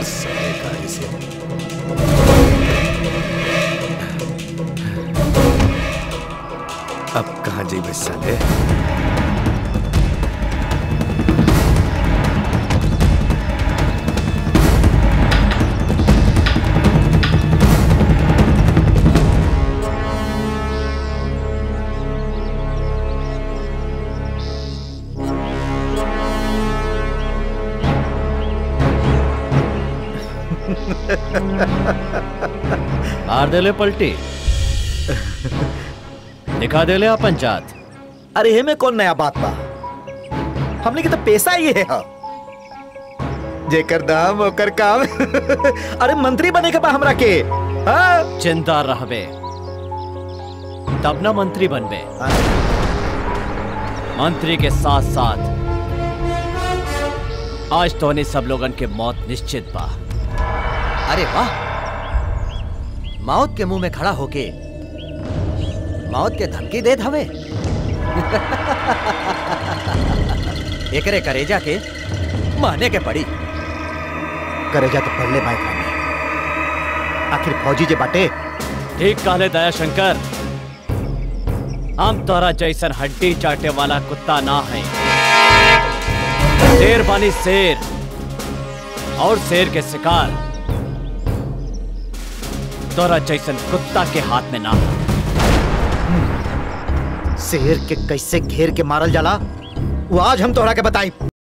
साले गाड़ी से अब कहाँ जेबे साले मार देले पलटी दिखा देले अपन जात अरे हे में कौन नया बात बा हमने के तो पैसा ये है हा। जेकर दाम ओकर काम अरे मंत्री बने के बा हमरा के हाँ? चिंता रहबे तब ना मंत्री बनबे मंत्री के साथ साथ आज तो सब लोगन के मौत निश्चित बा अरे वाह मौत के मुंह में खड़ा होके मौत के धमकी देत हवे एकरे करेजा के माने के पड़ी करेजा तो पढ़ले भाई खाने आखिर फौजी जे बाटे ठीक कहले दया शंकर हम तोरा जैसन हड्डी चाटे वाला कुत्ता ना है शेर बानी शेर और शेर के शिकार तोरा जैसन कुत्ता के हाथ में ना हो। शेर के कैसे घेर के मारल जाला वो आज हम तोहरा के बताई